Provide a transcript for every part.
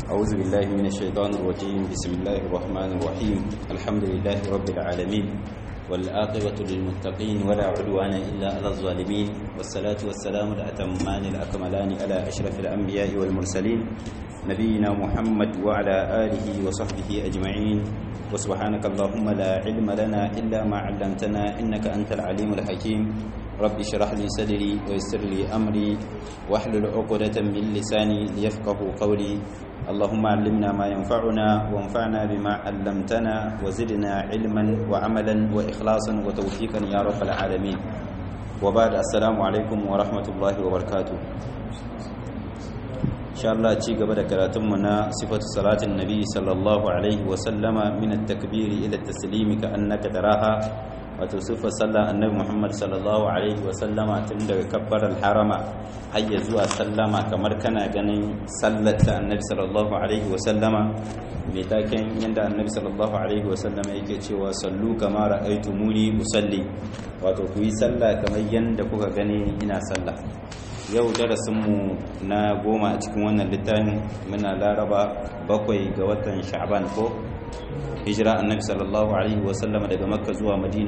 أعوذ بالله من الشيطان الرجيم بسم الله الرحمن الرحيم الحمد لله رب العالمين والآقبة للمتقين ولا عدوان إلا على الظالمين والصلاة والسلام الأتمان الأكملان على أشرف الأنبياء والمرسلين نبينا محمد وعلى آله وصحبه أجمعين وسبحانك اللهم لا علم لنا إلا ما علمتنا إنك أنت العليم الحكيم رب اشرح لي صدري ويسر لي أمري واحلل عقدة من لساني ليفقه قولي اللهم علمنا ما ينفعنا وانفعنا بما علمتنا وزدنا علما وعملا وإخلاصا وتوفيقا يا رب العالمين وبعد السلام عليكم ورحمة الله وبركاته إن شاء الله ci gaba da karatunmu na sifatu salatin nabi sallallahu alaihi wa sallama min at-takbir ila at-taslim ka annaka taraha wato sifar sallar annabi Muhammad sallallahu alaihi wa sallama tun daga kabbar al-harama har ya zuwa sallama kamar kana ganin sallar ta annabi sallallahu alaihi wa sallama mai taken yanda annabi sallallahu alaihi wa sallama yake cewa sallu kama ra'aytumuni usalli wato ku yi sallah kamar yanda kuka gani ina sallah yau darasinmu na goma a cikin wannan littafin muna laraba bakwai ga watan sha'ban ko hijira annabi sallallahu alaihi wasallama daga makka zuwa madina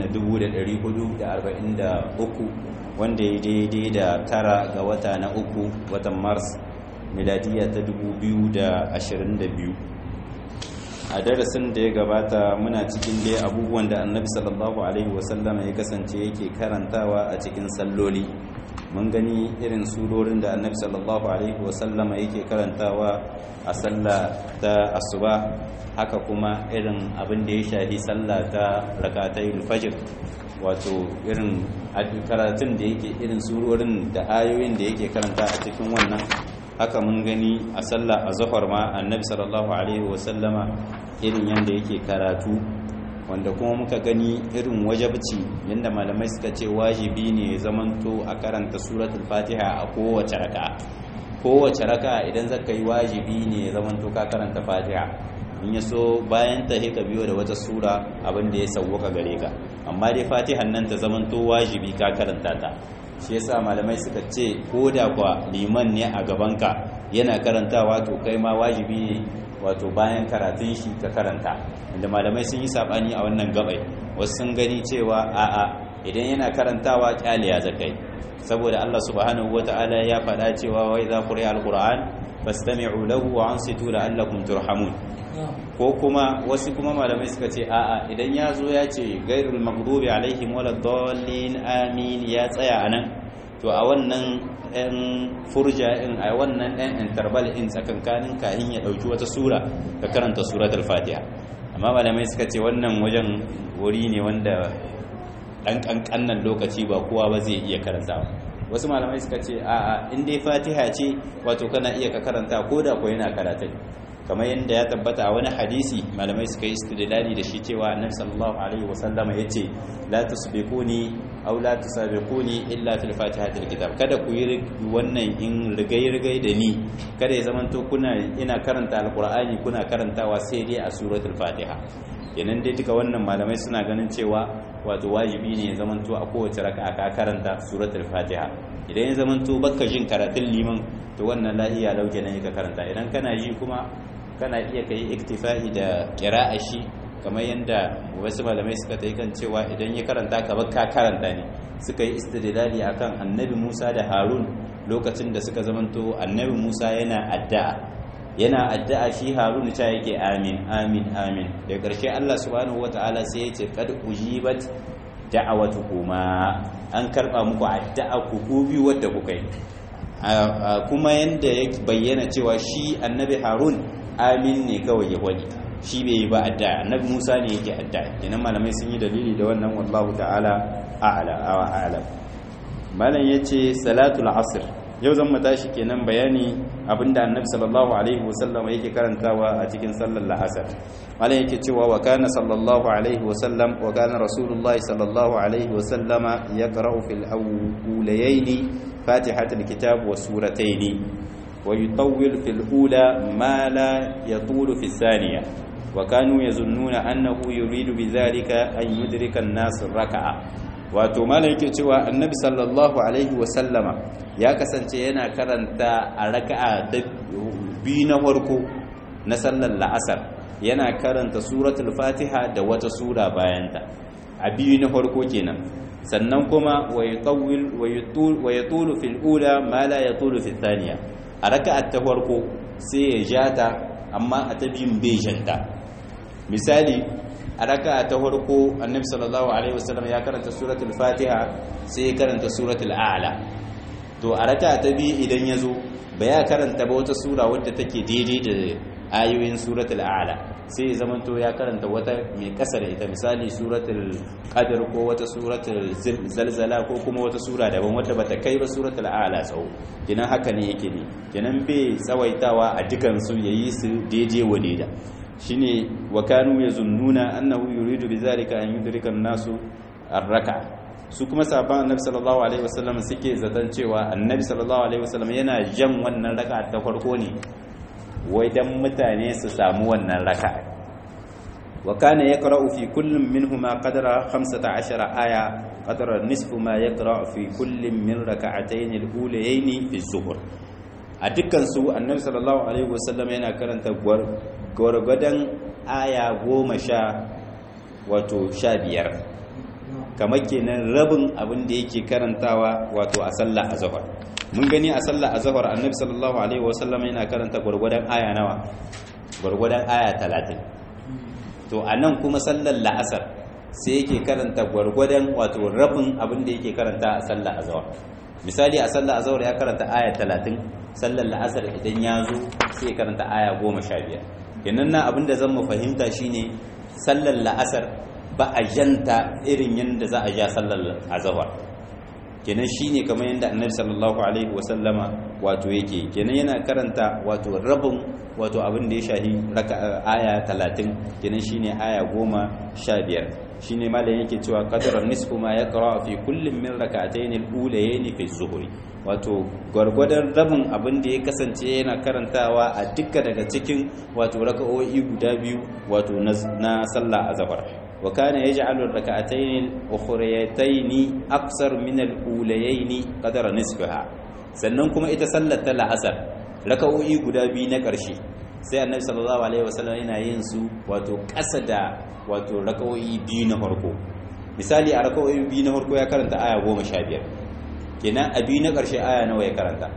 1443 wanda ya daidai da tara ga wata na uku watan mars miladiya ta 2022 a darasin da ya gabata muna cikin dai abubuwan da annabi sallallahu alaihi wasallama ya kasance yake karantawa a cikin salloli mun gani irin surorin da annabi sallallahu alaihi wasallama yake karantawa a sallah ta asuba haka kuma irin abin da ya shafi sallah ta rakatai fajr wato irin karatun da yake irin surorin da ayoyin da yake karanta a cikin wannan haka mun gani a sallah a zahar ma annabi sallallahu alaihi wasallama irin yanda yake karatu wanda kuma muka gani irin wajabci yadda malamai suka ce wajibi ne zamanto a karanta suratul fatiha a kowace raka'a kowace raka'a idan zaka yi wajibi ne zamanto ka karanta fatiha in ya so bayan ta ka biyo da wata sura abin da ya sauwaka gare ka amma dai fatihan nan ta zamanto wajibi ka karanta ta shi yasa malamai suka ce ko da kwa liman ne a gabanka yana karantawa to kai ma wajibi ne wato bayan karatun shi ka karanta inda malamai sun yi sabani a wannan gabai wasu sun gani cewa a'a idan yana karantawa kyale ya zakai saboda Allah subhanahu wataala ya faɗa cewa wa idza quri'a alquran fastami'u lahu wa ansitu la'allakum turhamun ko kuma wasu kuma malamai suka ce a'a idan ya zo ya ce gairul maghdubi alaihim waladdallin amin ya tsaya anan to a wannan ɗan furja in a wannan ɗan interval in tsakankanin kahin ya ɗauki wata sura ka karanta suratul fatiha amma malamai suka ce wannan wajen wuri ne wanda ɗan ƙanƙannan lokaci ba kowa ba zai iya karanta wasu malamai suka ce a'a in dai fatiha ce wato kana iya ka karanta ko da ko yana karatun kamar yadda ya tabbata a wani hadisi malamai suka yi istidlali da shi cewa annabi sallallahu alaihi wasallama yace la tusbiquni aw la tusabiquni illa fil fatihatil kitab kada ku yi wannan in rigai rigai da ni kada ya zamanto kuna ina karanta alqur'ani kuna karantawa sai dai a suratul fatiha yanan dai duka wannan malamai suna ganin cewa wato wajibi ne ya zamanto a kowace raka'a ka karanta suratul fatiha idan ya zamanto baka jin karatun liman to wannan la iya lauke ne ka karanta idan kana ji kuma kana iya kai iktifa'i da kira'a shi kamar yadda wasu malamai suka ta yi kan cewa idan ya karanta ka ka karanta ne suka yi istidlali akan annabi Musa da Harun lokacin da suka zamanto annabi Musa yana addu'a yana addu'a shi Harun ta yake amin amin amin da ƙarshe Allah subhanahu wataala sai ya ce qad ujibat da'awatukuma an karba muku addu'a ku ku biyu wadda kuka yi kuma yanda ya bayyana cewa shi annabi Harun amin ne kawai ya wani shi bai yi ba adda annabi Musa ne yake adda kenan malamai sun yi dalili da wannan wallahu ta'ala a'la wa a'lam malam yace salatul asr yau zan mu tashi kenan bayani abinda annabi sallallahu alaihi wasallam yake karantawa a cikin sallar la'asar malam yake cewa wa kana sallallahu alaihi wasallam wa kana rasulullahi sallallahu alaihi wasallama yaqra'u fil awwalaini fatihatul kitab wa surataini ويطول في الأولى ما لا يطول في الثانية وكانوا يظنون أنه يريد بذلك أن يدرك الناس الركعة wato malam yake cewa annabi sallallahu alaihi wasallama ya kasance yana karanta a raka'a da biyu na farko na sallar la'asar yana karanta suratul fatiha da wata sura bayanta a biyu na farko kenan sannan kuma wa yatulu fil ula ma la yatulu fil thaniya a raka'at ta farko sai ya jata amma a ta biyun bai janta misali a raka'a ta farko annabi sallallahu alaihi wasallam ya karanta suratul fatiha sai ya karanta suratul a'la to a raka'a ta biyu idan ya zo ba ya karanta ba wata sura wadda take daidai da ayoyin suratul a'la sai ya zamanto ya karanta wata mai kasar ita misali suratul qadr ko wata suratul zalzala ko kuma wata sura daban wadda bata kai ba suratul a'la tsawo kinan haka ne yake ne kinan bai tsawaitawa a dukan su yayi su daidai wa daida shine wa kanu yazunnuna annahu yuridu bizalika an yudrika an-nasu ar-raka su kuma sahabban annabi sallallahu alaihi wasallam suke zaton cewa annabi sallallahu alaihi wasallam yana jan wannan raka'a ta farko ne wai dan mutane su samu wannan raka'a wa kana yaqra'u fi kullin minhuma qadra 15 aya qadra nisfu ma yaqra'u fi kullin min raka'atayn al-ulayayn fi zuhur a dukkan su annabi sallallahu alaihi wasallam yana karanta gwargwadon aya goma sha wato sha biyar kamar kenan rabin abin da yake karantawa wato a sallah azhar mun gani a sallah azhar annabi sallallahu alaihi wasallam yana karanta gwargwadon aya nawa gwargwadon aya 30 to anan kuma sallar la'asar sai yake karanta gwargwadon wato rabin abin da yake karanta a sallah azhar misali a sallah azhar ya karanta aya 30 sallar la'asar idan ya zo sai karanta aya 15 kenan na abin da zan mu fahimta shine sallar la'asar ba a janta irin yadda za a ja sallar azhar kenan shine kamar yadda annabi sallallahu alaihi wasallama wato yake kenan yana karanta wato rabin wato abin da ya shahi aya 30 kenan shine aya 15 shine malam yake cewa qadran nisfu ma yaqra fi kullin min rak'atayn al-ulayayn fi zuhri wato gwargwadon rabin abin da ya kasance yana karantawa a dukkan daga cikin wato raka'o'i guda biyu wato na sallah azhar wa kana yaj'alu ar-rak'atayn al-ukhrayatayn aqsar min al-ulayayn qadra nisfaha sannan kuma ita sallar ta la'asar raka'o'i guda biyu na ƙarshe sai annabi sallallahu alaihi wasallam yana yin su wato ƙasa da wato raka'o'i biyu na farko misali a raka'o'i biyu na farko ya karanta aya goma sha biyar kenan a biyu na ƙarshe aya nawa ya karanta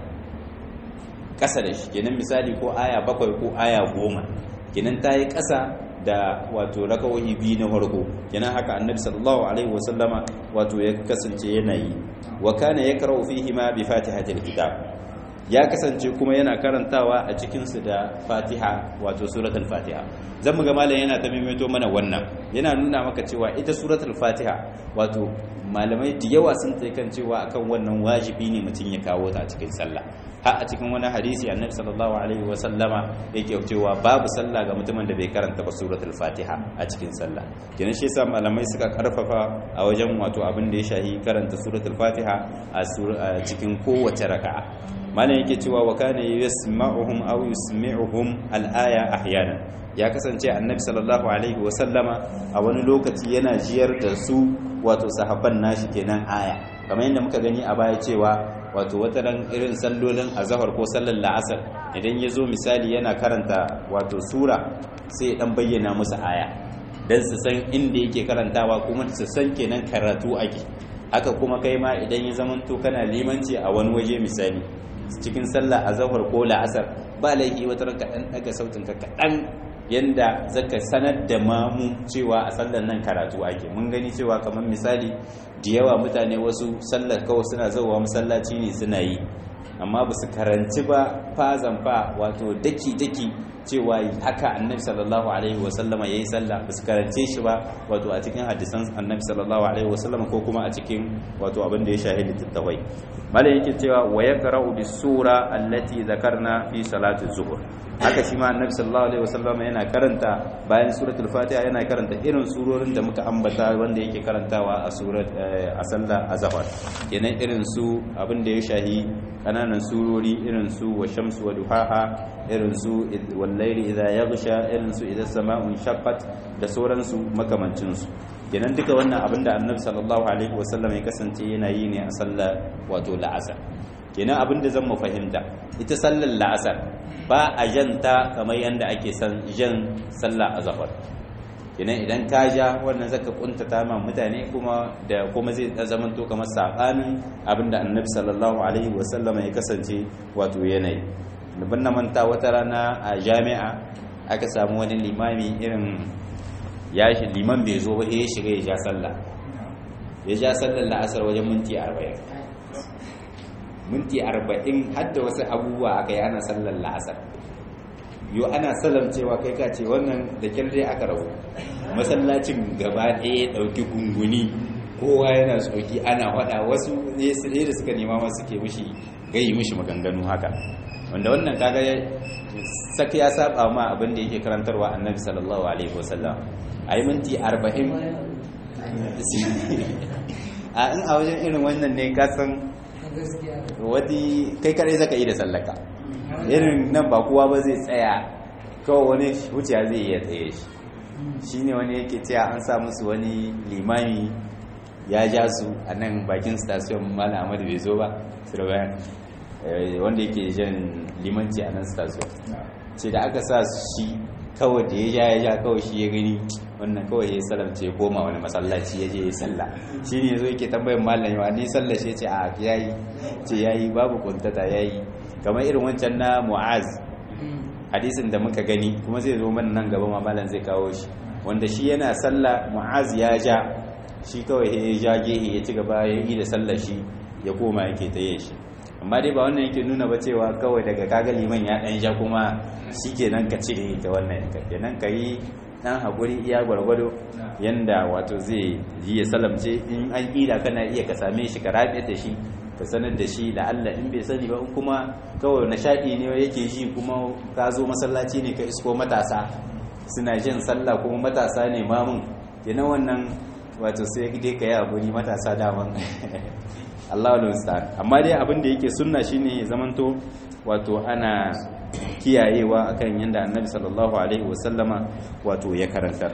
ƙasa da shi kenan misali ko aya bakwai ko aya goma kenan ta yi ƙasa da wato raka'o'i biyu na farko kenan haka annabi sallallahu alaihi wasallama wato ya kasance yana yi wa kana yakra'u fihi ma bi fatihatil kitab ya kasance kuma yana karantawa a cikinsu da fatiha wato suratul fatiha zan mu ga malam yana ta maimaito mana wannan yana nuna maka cewa ita suratul fatiha wato malamai da yawa sun tsaye kan cewa akan wannan wajibi ne mutum ya kawo ta a cikin sallah har a cikin wani hadisi annabi sallallahu alaihi wa sallama yake cewa babu sallah ga mutumin da bai karanta ba suratul fatiha a cikin sallah kenan shi yasa malamai suka karfafa a wajen wato abin da ya shahi karanta suratul fatiha a cikin kowace raka'a malam yake cewa wa kana yasma'uhum aw yusmi'uhum al-aya ahyana ya kasance annabi sallallahu alaihi wa sallama a wani lokaci yana jiyar da su wato sahabban nashi kenan aya kamar yadda muka gani a baya cewa wato wata ran irin sallolin azhar ko sallar la'asar idan ya zo misali yana karanta wato sura sai dan bayyana musu aya dan su san inda yake karantawa kuma su san kenan karatu ake haka kuma kai ma idan ya zamanto kana limanci a wani waje misali cikin sallah a zahar ko la'asar ba laifi wata ranka ɗan ɗaga sautin ka kaɗan yanda zaka sanar da mamu cewa a sallar nan karatu ake mun gani cewa kamar misali da yawa mutane wasu sallar kawai suna zauwa masallaci ne suna yi amma ba su karanci ba fazan fa wato daki-daki cewa haka annabi sallallahu alaihi wasallama ya yi sallah ba su karance shi ba wato a cikin hadisan annabi sallallahu alaihi wasallama ko kuma a cikin wato abin da ya shahi littattafai malam yake cewa wa yaqra'u bis sura allati zakarna fi salati zuhur haka shi ma annabi sallallahu alaihi wasallama yana karanta bayan suratul fatiha yana karanta irin surorin da muka ambata wanda yake karantawa a surat a sallah azhar kenan irin su abin da ya shahi kananan surori irin su wa shamsu wa duhaha irin su wallaili idza yaghsha irin su idza sama'un shaqqat da sauransu makamancin su kenan duka wannan abin da annabi sallallahu alaihi wasallam ya kasance yana yi ne a sallar wato la'asar kenan abin da zan mu fahimta ita sallar la'asar ba a janta kamar yadda ake san jan sallah azhar kenan idan ka ja wannan zaka kuntata ma mutane kuma da kuma zai zaman to kamar sabanin abinda annabi sallallahu alaihi wasallam ya kasance wato yanayi ban na manta wata rana a jami'a aka samu wani limami irin ya shi liman bai zo ba ya shiga ya ja sallah ya ja sallar la'asar wajen minti 40 minti 40 har da wasu abubuwa aka yi ana sallar la'asar yo ana salam cewa kai ka ce wannan da kyar dai aka rabu masallacin gaba ɗaya ɗauki gunguni kowa yana tsoki ana faɗa wasu ne da suka nema masu ke mishi gayi mishi maganganu haka wanda wannan kaga saka ya saba ma abin da yake karantarwa annabi sallallahu alaihi wasallam a yi minti arba'in a in a wajen irin wannan ne kasan wadi kai kare zaka yi da sallaka irin nan ba kowa ba zai tsaya kawai wani wuciya zai iya tsaye shi shine wani yake cewa an sa musu wani limami ya ja su a nan bakin station mala amadu bai zo ba sirbayan wanda yake jan limanci a nan station ce da aka sa shi kawai da ya ja ya ja kawai shi ya gani wannan kawai ya yi salamce ya koma wani masallaci ya je ya salla shi ne zo yake tambayin malam yawa ni sallashe ce a yayi ce yayi babu kuntata yayi kamar irin wancan na mu'az hadisin da muka gani kuma zai zo mana nan gaba mamalan zai kawo shi wanda shi yana sallah mu'az ya ja shi kawai ya ja gehe ya ci gaba ya yi da sallar shi ya koma yake ta yin shi amma dai ba wannan yake nuna ba cewa kawai daga kaga liman ya dan ja kuma shi kenan ka cire ta wannan ka kenan ka yi dan hakuri iya gwargwado yanda wato zai yi ya salamce in an ƙila kana iya ka same shi ka rabe da shi ka sanar da shi da Allah in bai sani ba in kuma kawai nishadi ne yake ji kuma ka zo masallaci ne ka isko matasa suna jin sallah kuma matasa ne mamun kenan wannan wato sai dai ka yi abu ni matasa daman Allah musta'an amma dai abin da yake sunna shine ya zamanto wato ana kiyayewa akan yanda Annabi sallallahu alaihi wasallama wato ya karantar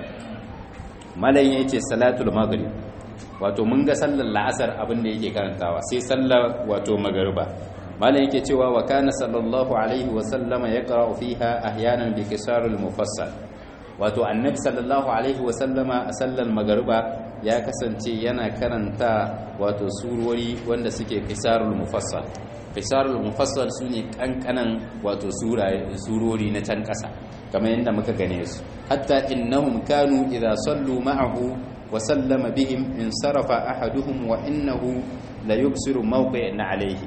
malayin yace salatul maghrib wato mun ga sallar la'asar abin da yake karantawa sai sallar wato magariba malam yake cewa wa kana sallallahu alaihi wa sallama yaqra'u fiha ahyanan bi kisarul mufassal wato annabi sallallahu alaihi wa sallama a sallar magariba ya kasance yana karanta wato surori wanda suke kisarul mufassal kisarul mufassal sune kankanan wato surori na can kasa kamar yadda muka gane su hatta innahum kanu idza sallu ma'ahu وسلم بهم انصرف أحدهم وإنه لا يبصر موقع عليه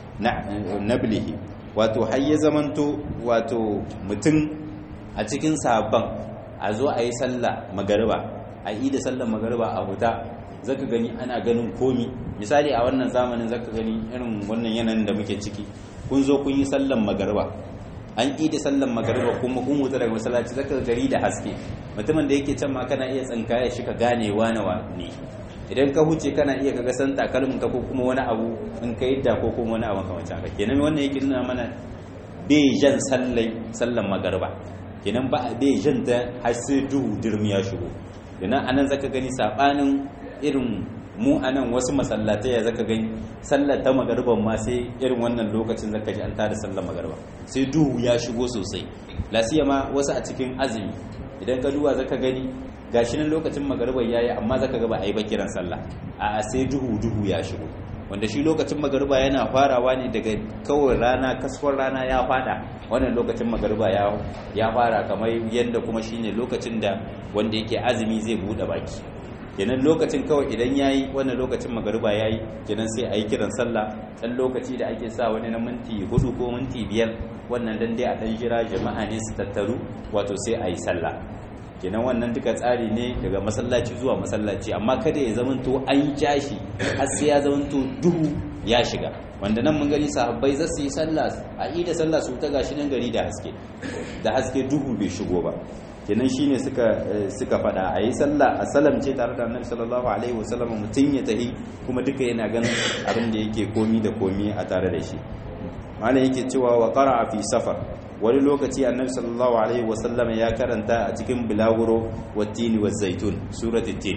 نبله wato har ya zamanto wato mutum a cikin sabon a zo a yi sallah magariba a yi da sallah magariba a huta zaka gani ana ganin komi misali a wannan zamanin zaka gani irin wannan yanayin da muke ciki kun zo kun yi sallan magariba an yi da sallan magariba kuma kun wuta daga masallaci zaka gari da haske mutumin da yake can ma kana iya tsinkaya shi ka gane wane ne idan ka huce kana iya kaga san takalmin ka ko kuma wani abu in ka yadda ko kuma wani abu kamar haka kenan wannan yake nuna mana bai jan sallai sallan magariba kenan ba bai jan ta har sai duhu dirmi ya shigo kenan anan zaka gani sabanin irin mu a nan wasu masallatai ya zaka gani sallar ta magarban ma sai irin wannan lokacin zaka ji an tada sallar magarba sai duhu ya shigo sosai lasiya ma wasu a cikin azumi idan ka duba zaka gani gashi nan lokacin magarban yayi amma zaka ga ba a yi ba kiran sallah a sai duhu duhu ya shigo wanda shi lokacin magarba yana farawa ne daga kawai rana kasfar rana ya fada wannan lokacin magarba ya ya fara kamar yadda kuma shine lokacin da wanda yake azumi zai bude baki kenan lokacin kawai idan yayi wannan lokacin magariba yayi kenan sai a yi kiran sallah dan lokaci da ake sa wani na minti hudu ko minti biyar wannan dan dai a dan jira jama'a ne su tattaru wato sai a yi sallah kenan wannan duka tsari ne daga masallaci zuwa masallaci amma kada ya zamanto an yi jashi har sai ya zamanto duhu ya shiga wanda nan mun gani sahabbai za su yi sallah a yi da sallah su ta gashi nan gari da haske da haske duhu bai shigo ba kenan shine suka suka fada a yi sallah a salamce tare da annabi sallallahu alaihi wasallam mutum ya tahi kuma duka yana ganin abin da yake komi da komi a tare da shi malam yake cewa wa qara'a fi safar wani lokaci annabi sallallahu alaihi wasallam ya karanta a cikin bilaguro wattini wa zaitun suratul tin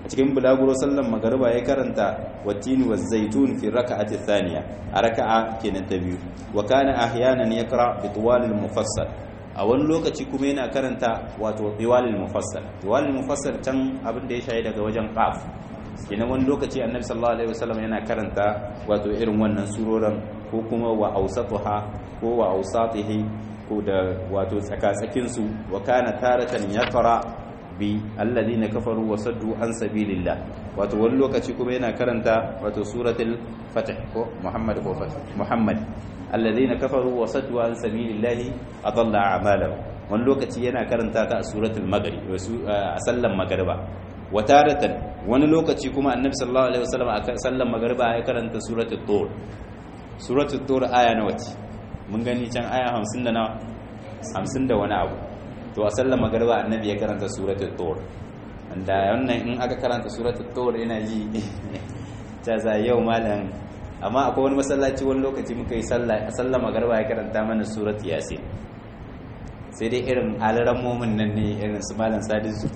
a cikin bulaguro sallan magariba ya karanta watini wa zaitun fi raka'ati thaniya a raka'a kenan ta biyu wa kana ahyanan yaqra bi tuwalil mufassal a wani lokaci kuma yana karanta wato tiwalil mufassal tiwalil mufassal can abin da ya shayi daga wajen qaf kenan wani lokaci annabi sallallahu alaihi wasallam yana karanta wato irin wannan suroran ko kuma wa ausatuha ko wa ausatihi ko da wato tsakatsakin su wa kana taratan yaqra bi alladhina kafaru wa saddu an sabilillah wato wani lokaci kuma yana karanta wato suratul fath ko muhammad ko fath muhammad alladhina kafaru wa saddu an sabilillah adalla a'malahum wani lokaci yana karanta ta a suratul maghrib a sallan magriba wa taratan wani lokaci kuma annabi sallallahu alaihi wasallam a sallan magriba ya karanta suratul tur suratul tur aya nawa ce mun gani can aya 50 da nawa 50 da wani abu to a sallar magariba annabi ya karanta suratul tur wanda wannan in aka karanta suratul tur ina ji ta za yau malam amma akwai wani masallaci wani lokaci muka yi sallah a sallar magariba ya karanta mana suratul yasin sai dai irin alaran momin nan ne irin su malam sadisu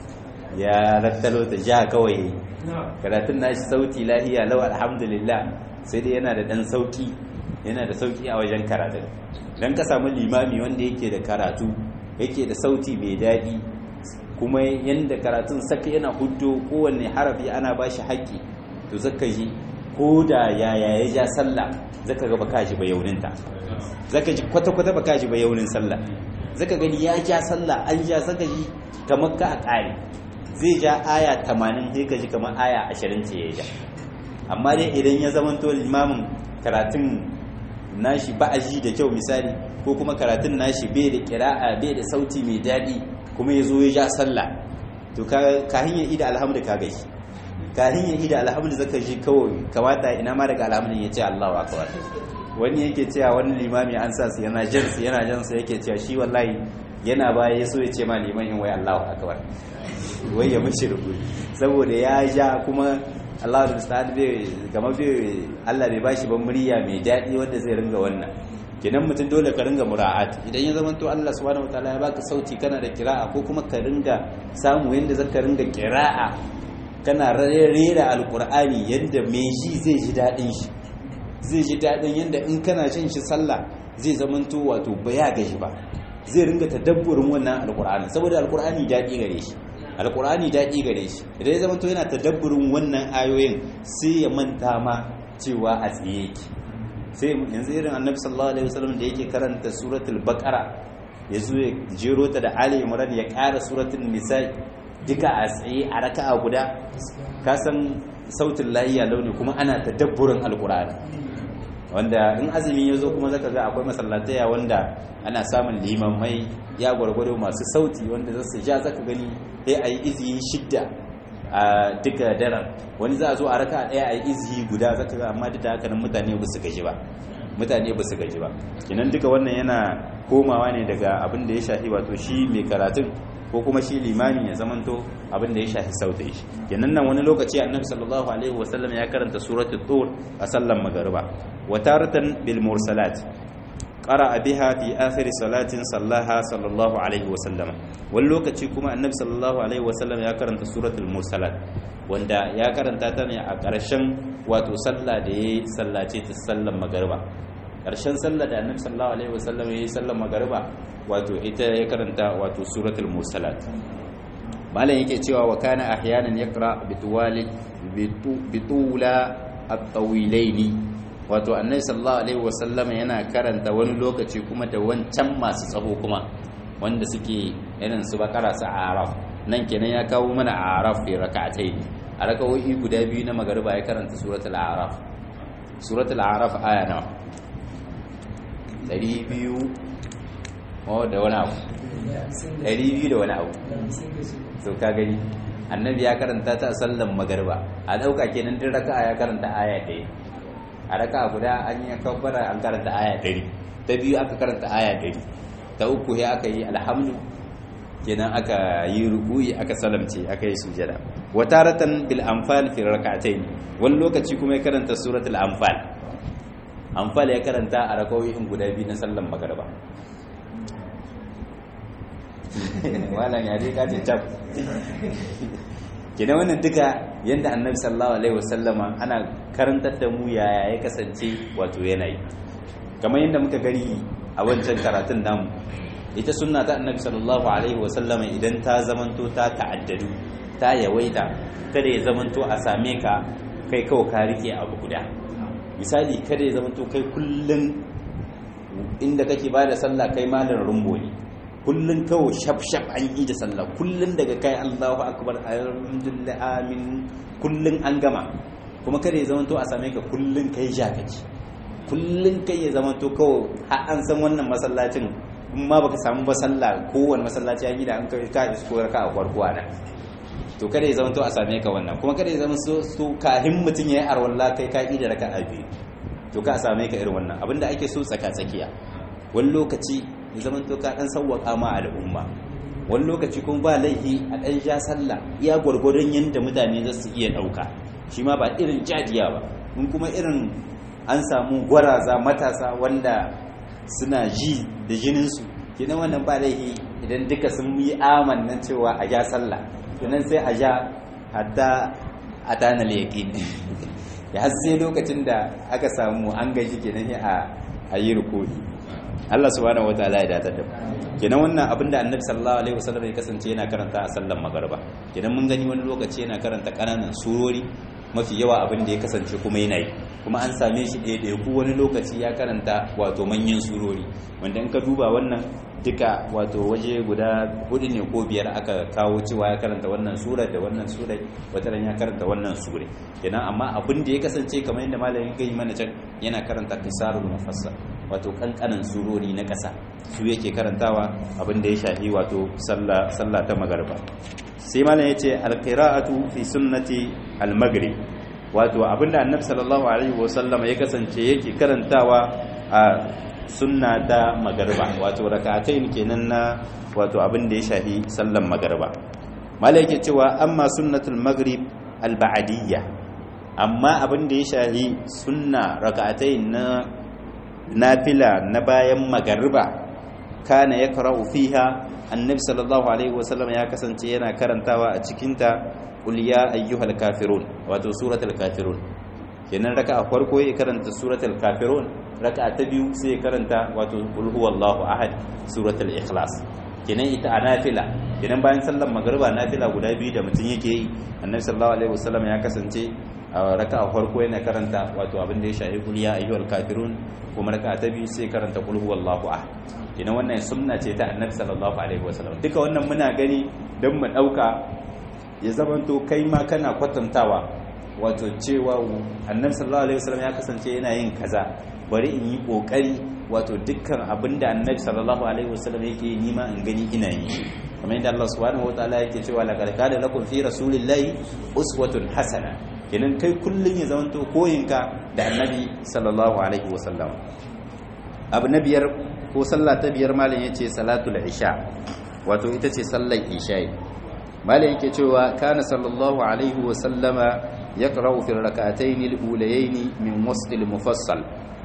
ya rattalo ta ja kawai karatun nashi sauti lahiya lau alhamdulillah sai dai yana da dan sauki yana da sauki a wajen karatun dan ka samu limami wanda yake da karatu yake da sauti mai daɗi kuma yadda karatun saka yana hudu kowanne harafi ana ba shi haƙƙi to zaka ji ko da yaya ya ja sallah zaka ga baka ji ba yauninta zaka ji kwata-kwata baka ji ba yaunin sallah zaka gani ya ja sallah an ja zaka ji kamar ka a ƙare zai ja aya 80 sai ka ji kamar aya 20 ce ya ja amma dai idan ya zamanto limamin karatun nashi ba a ji da kyau misali ko kuma karatun nashi bai da kira'a bai da sauti mai daɗi kuma ya zo ya ja sallah to kahin ya ida alhamdu ka gashi kahin ya ida alhamdu zaka ji kawai kamata ina ma daga alhamdu ya ce Allahu akbar wani yake cewa wani limami an sa su yana jan su yana jan su yake cewa shi wallahi yana baya ya so ya ce ma liman in wai Allahu akbar wai ya mishi rubu saboda ya ja kuma Allah da musta'an bai gama bai Allah bai bashi ban murya mai daɗi wanda zai ringa wannan kenan mutum dole ka ringa mura'at idan ya zama to Allah subhanahu wataala ya baka sauti kana da kira'a ko kuma ka ringa samu yanda zaka ringa kira'a kana rera alqur'ani yanda mai ji zai ji dadin shi zai ji dadin yanda in kana jin shi sallah zai zama to wato baya gaji ba zai ringa tadabburin wannan alqur'ani saboda alqur'ani dadi gare shi alqur'ani dadi gare shi idan ya zama to yana tadabburin wannan ayoyin sai ya manta ma cewa a tsaye yake sai yanzu irin annabi sallallahu alaihi wasallam da yake karanta suratul baqara ya zo ya jero ta da ali imran ya ƙara suratul nisa duka a tsaye a raka'a guda ka san sautin lahiya launi kuma ana tadabburin alqur'ani wanda in azumi ya zo kuma zaka ga akwai masallataya wanda ana samun limamai ya gwargwado masu sauti wanda zasu ja zaka gani sai ayi izi shidda a duka daren wani za a zo a raka ɗaya a yi izihi guda zaka ga amma duk da haka nan mutane ba su gaji ba mutane ba su gaji ba kinan duka wannan yana komawa ne daga abin da ya shafi wato shi mai karatun ko kuma shi limami ya zamanto abin da ya shafi sautin shi kenan nan wani lokaci annabi sallallahu alaihi wasallam ya karanta suratul tur a sallan magariba wa taratan bil mursalat qara'a biha fi akhir salatin sallaha sallallahu alaihi wasallam wani lokaci kuma annabi sallallahu alaihi wasallam ya karanta suratul mursalat wanda ya karanta ta ne a ƙarshen wato sallah da yayi sallace ta sallan magariba ƙarshen sallah da annabi sallallahu alaihi wasallam yayi sallan magariba wato ita ya karanta wato suratul mursalat malam yake cewa wa kana ahyanan yaqra bituwali bitula at-tawilaini wato annabi sallallahu alaihi wasallam yana karanta wani lokaci kuma da wancan masu tsaho kuma wanda suke irin su bakara su araf nan kenan ya kawo mana araf fi rak'atai a rakawoyi guda biyu na magariba ya karanta suratul araf suratul araf aya nawa 200 oh da wani abu 200 da wani abu so ka gani annabi ya karanta ta a sallan magariba a dauka kenan din raka'a ya karanta aya ɗaya a raka'a guda an yi kabbara an karanta aya ɗari ta biyu aka karanta aya ɗari ta uku ya aka yi alhamdu kenan aka yi rukuyi aka salamce aka yi sujada wa taratan bil anfal fi rak'atayn wani lokaci kuma ya karanta suratul anfal anfal ya karanta a rakawoyin guda biyu na sallan magariba malam ya dai kace cap kenan wannan duka yanda annabi sallallahu alaihi wasallama ana karantar da mu yaya ya kasance wato yanayi kamar yadda muka gani a wancan karatun namu ita sunna ta annabi sallallahu alaihi wasallama idan ta zamanto ta ta'addadu ta yawaita kada ya zamanto a same ka kai kawai ka rike abu guda misali kada ya zamanto kai kullun inda kake ba da sallah kai malar rumbo ne kullun kawai shaf-shaf an yi da sallah kullun daga kai Allahu akbar alhamdulillah amin kullun an gama kuma kada ya zamanto a same ka kullun kai jakaci kullun kai ya zamanto kawai har an san wannan masallacin in ma baka samu ba sallah kowanne masallaci an yi da an kai ka isko ka a farko ana to kada ya zamanto a same ka wannan kuma kada ya zama so kahin mutum ya yi arwalla kai ka da raka a biyu to ka same ka irin wannan abinda ake so tsaka tsakiya wani lokaci ya zama to ka dan sawwaka ma al'umma wani lokaci kuma ba laifi a dan ja sallah iya gwargwadon yanda mutane za su iya dauka shi ma ba irin jadiya ba in kuma irin an samu gwaraza matasa wanda suna ji da jininsu kenan wannan ba laifi idan duka sun yi amannan cewa a ja sallah kenan sai a ja hatta a tana yaƙin ya har sai lokacin da aka samu an gaji kenan a yi rukuni Allah subhanahu wataala ya datar da kenan wannan abinda annabi sallallahu alaihi wasallam ya kasance yana karanta a sallan magariba kenan mun gani wani lokaci yana karanta kananan surori mafi yawa abin da ya kasance kuma yana yi kuma an same shi ɗaya ku wani lokaci ya karanta wato manyan surori wanda in ka duba wannan duka wato waje guda hudu ne ko biyar aka kawo cewa ya karanta wannan sura da wannan sura wata ya karanta wannan sura kenan amma abin da ya kasance kamar yadda malamin gani mana can yana karanta kisarul mufassal wato kankanan surori na ƙasa su yake karantawa abin da ya shafi wato sallah sallah ta magarba sai malam yace alqira'atu fi sunnati almaghrib wato abinda annabi sallallahu alaihi wasallam ya kasance yake karantawa a sunna ta magarba wato rak'atayn kenan na wato abin da ya shafi sallan magarba malai yake cewa amma sunnatul maghrib alba'diyya amma abin da ya shafi sunna rak'atayn na nafila na bayan magarba kana yakra'u fiha annabi sallallahu alaihi wasallam ya kasance yana karantawa a cikinta qul ya ayyuhal kafirun wato suratul kafirun kenan raka'a farko ya karanta suratul kafirun raka'a ta biyu sai ya karanta wato qul huwallahu ahad suratul ikhlas kenan ita a nafila kenan bayan sallar magriba nafila guda biyu da mutum yake yi annabi sallallahu alaihi wasallam ya kasance a raka'a farko yana karanta wato abin da ya shafi qul ya ayyuhal kafirun kuma raka'a ta biyu sai karanta qul huwallahu ahad kenan wannan sunna ce ta annabi sallallahu alaihi wasallam duka wannan muna gani don mu dauka ya zamanto kai ma kana kwatantawa wato cewa annabi sallallahu alaihi wasallam ya kasance yana yin kaza bari in yi kokari wato dukkan abinda annabi sallallahu alaihi wasallam yake yi nima in gani ina yi kamar yadda Allah subhanahu wataala yake cewa laqad kana lakum fi rasulillahi uswatun hasana kenan kai kullun ya zamanto koyinka da annabi sallallahu alaihi wasallam abu na biyar ko sallah ta biyar malam yace salatul isha wato ita ce sallar isha malam yake cewa kana sallallahu alaihi wa sallama yaqra'u fi rak'atayn al-ulayayn min wasl al-mufassal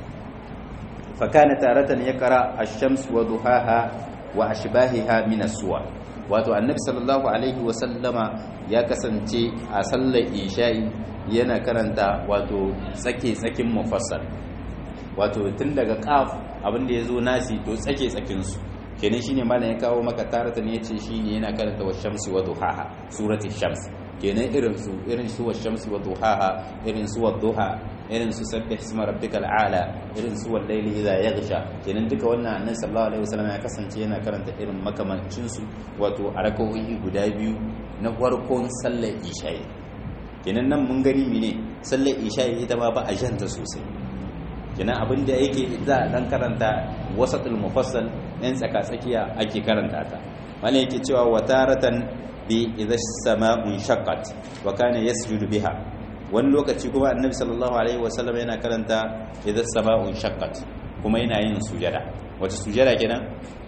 fa kana taratan yaqra ash-shams wa duhaha wa ashbahiha min as-suwar wato annabi sallallahu alaihi wa sallama ya kasance a sallar isha'i yana karanta wato tsake tsakin mufassal wato tun daga qaf abinda yazo nasi to tsake tsakin su kenan shine malam ya kawo maka tarata ne yace shine yana karanta wa shamsi wa duhaha surati shams kenan irin su irin su wa shamsi wa duhaha irin su wa duha irin su sabbih isma rabbikal a'la irin su wal layli idha yaghsha kenan duka wannan annabi sallallahu alaihi wasallam ya kasance yana karanta irin makamancin su wato a rakawoyi guda biyu na farkon sallar isha'i kenan nan mun gani mene sallar isha'i ita ma ba a janta sosai kenan abin da yake za a dan karanta wasatul mufassal ɗan tsaka-tsakiya ake karanta ta wani yake cewa wataratan bi idza sama'un shaqqat wa kana yasjudu biha wani lokaci kuma annabi sallallahu alaihi wasallam yana karanta idza sama'un shaqqat kuma yana yin sujada wata sujada kenan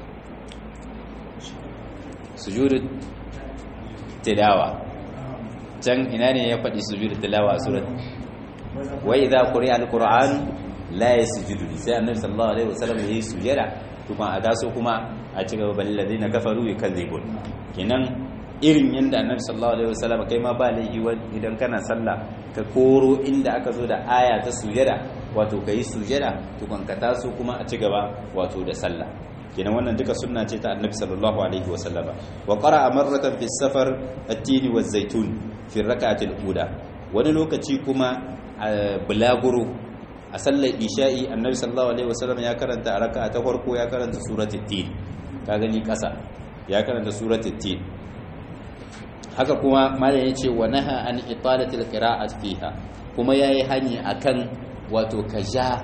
sujudu tilawa can ina ne ya faɗi sujudu tilawa a surat wa idza quri'a al-qur'an la yasjudu sai annabi sallallahu alaihi wasallam yayi sujada kuma a taso kuma a ci gaba balil ladina kafaru yukadzibun kenan irin yanda annabi sallallahu alaihi wasallam kai ma ba laifi idan kana sallah ka koro inda aka zo da aya ta sujada wato kai sujada tukun ka taso kuma a ci gaba wato da sallah kenan wannan duka sunna ce ta annabi sallallahu alaihi wasallama wa qara'a marratan fi safar at-tin wa zaitun fi rak'ati al-ula wani lokaci kuma bulaguro a sallar isha'i annabi sallallahu alaihi wasallam ya karanta a raka'a ta farko ya karanta suratul tin ka gani kasa ya karanta suratul tin haka kuma malam yace wa naha an italatil qira'at fiha kuma yayi hani akan wato kaja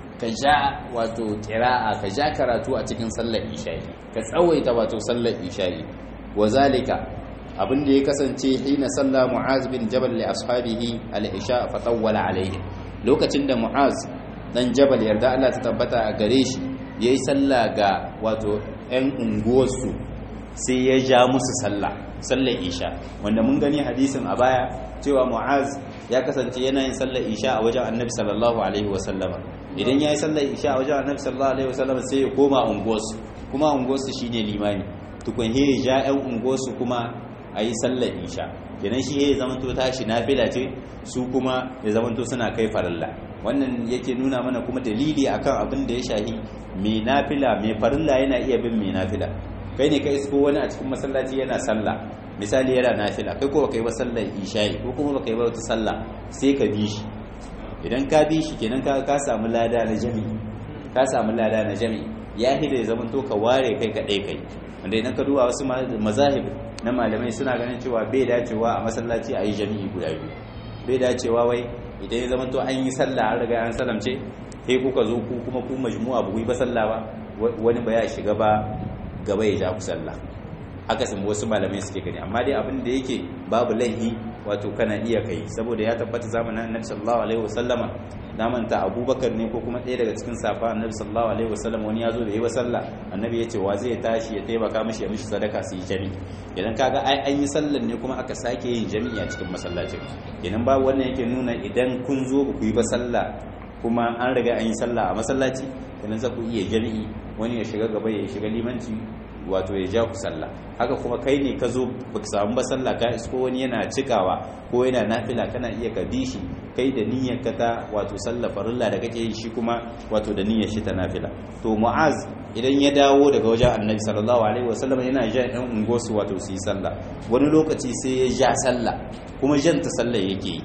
kaja wato qira'a kaja karatu a cikin sallar isha'i ka tsawaita wato sallar isha'i wa zalika abin da ya kasance hina salla mu'az bin jabal li ashabihi al-isha fa tawwala alaihim lokacin da mu'az dan jabal yarda Allah ta tabbata a gare shi yayi sallah ga wato ɗan unguwarsu sai ya ja musu sallah sallar isha wanda mun gani hadisin a baya cewa mu'az ya kasance yana yin sallar isha a wajen annabi sallallahu alaihi wasallama idan ya yi sallar isha a wajen annabi sallallahu alaihi wasallama sai ya koma unguwarsu kuma unguwarsu shine limani tukun he ja ɗan unguwarsu kuma a yi sallar isha kenan shi ya zamanto tashi nafila ce su kuma ya zamanto suna kai farilla wannan yake nuna mana kuma dalili akan abin da ya shahi mai nafila mai farilla yana iya bin mai nafila kai ne ka isko wani a cikin masallaci yana sallah misali yana nafila kai ko baka yi ba sallar isha'i ko kuma baka yi ba wata sallah sai ka bi shi idan ka bi shi kenan ka ka samu lada na jami'i ka samu lada na jami'i ya hida ya zamanto ka ware kai kaɗai kai wanda idan ka duba wasu mazahib na malamai suna ganin cewa bai dacewa a masallaci a yi jami'i guda biyu bai dacewa wai idan ya zamanto an yi sallah an riga an salamce sai kuka zo ku kuma ku majmu'a ba ku yi ba sallah ba wani ba ya shiga ba gaba ya ja ku sallah haka sun wasu malamai suke gani amma dai abin da yake babu laihi wato kana iya kai saboda ya tabbata zamanin annabi sallallahu alaihi wasallama na manta abubakar ne ko kuma ɗaya daga cikin safa annabi sallallahu alaihi wasallam wani ya zo da yi wa sallah annabi ya ce wa zai tashi ya taimaka mishi ya mishi sadaka su yi jami idan kaga ai an yi sallan ne kuma aka sake yin jami'i a cikin masallacin idan babu wannan yake nuna idan kun zo ku yi ba sallah kuma an riga an yi sallah a masallaci idan za ku iya jami'i wani ya shiga gaba ya shiga limanci wato ya ja ku sallah haka kuma kai ne ka zo ba ka samu ba sallah ka isko wani yana cikawa ko yana nafila kana iya ka bi shi kai da niyyar ka ta wato sallah farilla da kake yi shi kuma wato da niyyar shi ta nafila to mu'az idan ya dawo daga wajen annabi sallallahu alaihi wasallam yana ja ɗan ungosu wato su yi sallah wani lokaci sai ya ja sallah kuma jan ta sallah yake yi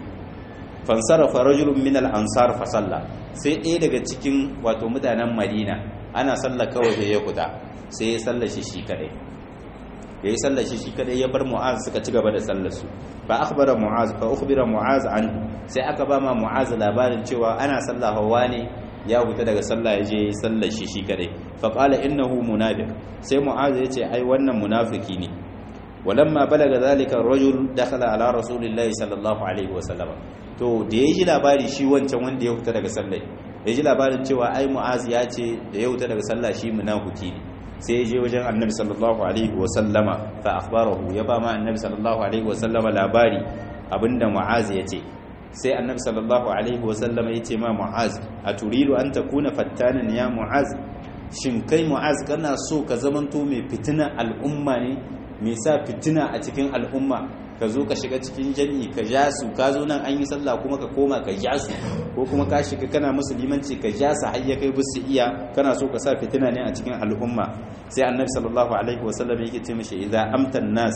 fansarafa rajulun min al-ansar fa salla sai ɗaya daga cikin wato mutanen madina ana sallah kawai da ya kuta sai ya sallar shi shi kadai ya yi sallar shi shi kadai ya bar mu'az suka ci gaba da sallar su fa akhbara mu'az fa ukhbira mu'az an sai aka ba ma mu'az labarin cewa ana sallah hawa ne ya huta daga sallah ya je sallar shi shi kadai fa qala innahu munafiq sai mu'az ya ce ai wannan munafiki ne walamma balaga zalika ar-rajul dakhala ala rasulillahi sallallahu alaihi wa sallam to da ya ji labari shi wancan wanda ya huta daga sallah ya ji labarin cewa ai mu'az ya ce da ya huta daga sallah shi munafiki ne sai ya je wajen annabi sallallahu alaihi wa sallama fa akhbarahu ya ba ma annabi sallallahu alaihi wa sallama labari abinda mu'az ya ce sai annabi sallallahu alaihi wa sallama ya ce ma mu'az a turidu an takuna fattanan ya mu'az shin kai mu'az kana so ka zamanto mai fitina al'umma ne mai sa fitina a cikin al'umma ka zo ka shiga cikin jami'i ka ja su ka zo nan an yi sallah kuma ka koma ka ja su ko kuma ka shiga kana musulmanci ka ja su har ya kai bisu iya kana so ka sa fitina ne a cikin al'umma sai annabi sallallahu alaihi wasallam yake ce mishi idza amtan nas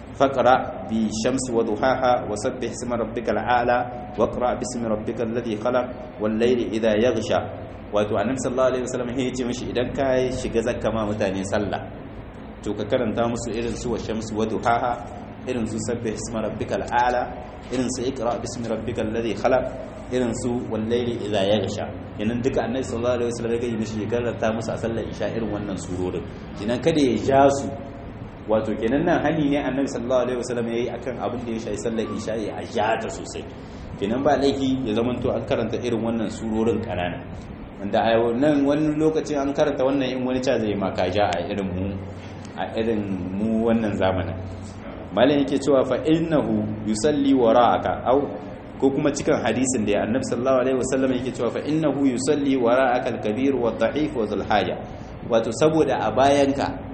faqra bi shamsi wa duhaha wa sabbih isma rabbikal a'la wa qra bismi rabbikal ladhi khalaq wal layli idha yaghsha wato annabi sallallahu alaihi wasallam ya ce mishi idan ka shiga zakka ma mutane sallah to ka karanta musu irin su wa shamsi wa duhaha irin su sabbi isma rabbikal a'la irin su iqra bismi rabbikal ladhi khalaq irin su wal layli idha yaghsha kenan duka annabi sallallahu alaihi wasallam ya yi mishi ya karanta musu a sallar isha irin wannan surorin kenan kada ya ja su wato kenan nan hani ne annabi sallallahu alaihi wasallam yayi akan abin da ya shafi sallar isha ya ja ta sosai kenan ba laifi ya zamanto an karanta irin wannan surorin kanana wanda a nan wani lokacin an karanta wannan in wani ca zai maka ja a irin mu a irin mu wannan zamanin malam yake cewa fa innahu yusalli wara'aka aw ko kuma cikin hadisin da annabi sallallahu alaihi wasallam yake cewa fa innahu yusalli wara'aka al-kabir wa dha'if wa dhul haja wato saboda a bayanka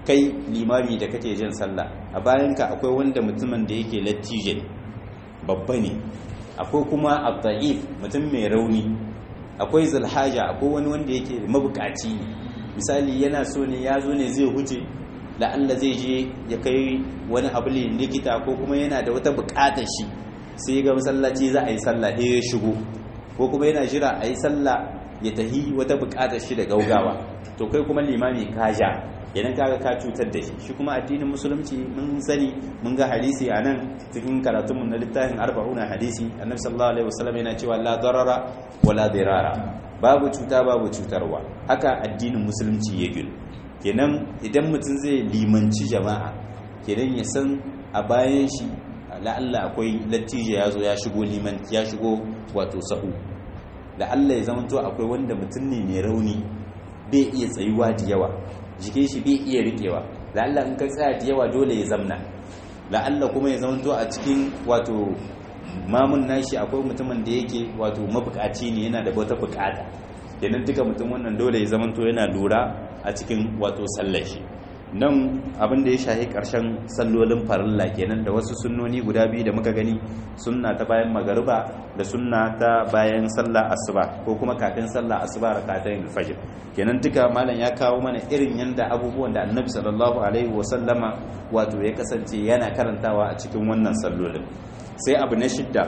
kai limami da kake jin sallah a bayanka akwai wanda mutumin da yake latije babba ne akwai kuma abda'if mutum mai rauni akwai zulhaja akwai wani wanda yake mabukaci ne misali yana so ne ya zo ne zai huce la'alla zai je ya kai wani abu ne likita ko kuma yana da wata bukatar shi sai ga masallaci za a yi sallah ɗaya ya shigo ko kuma yana jira a yi sallah ya tahi wata bukatar shi da gaugawa to kai kuma limami ka ja idan kaga ka cutar da shi shi kuma addinin musulunci mun sani mun ga hadisi a nan cikin karatunmu na littafin arba'una hadisi annabi sallallahu alaihi wasallam yana cewa la darara wala dirara babu cuta babu cutarwa haka addinin musulunci ya gina kenan idan mutum zai limanci jama'a kenan ya san a bayan shi la'alla akwai lattijo ya zo ya shigo liman ya shigo wato sahu la'alla ya zama to akwai wanda mutum ne mai rauni bai iya tsayuwa da yawa jikin shi bai iya rikewa la'alla in ka tsaya da yawa dole ya zamna la'alla kuma ya zama to a cikin wato mamun nashi akwai mutumin da yake wato mabukaci ne yana da wata bukata kenan duka mutum wannan dole ya zama to yana lura a cikin wato sallar shi nan abin da ya shahi karshen sallolin farilla kenan da wasu sunnoni guda biyu da muka gani sunna ta bayan magariba da sunna ta bayan sallah asuba ko kuma kafin sallah asuba rakatayn alfajr kenan duka malam ya kawo mana irin yanda abubuwan da annabi sallallahu alaihi wasallama wato ya kasance yana karantawa a cikin wannan sallolin sai abu na shidda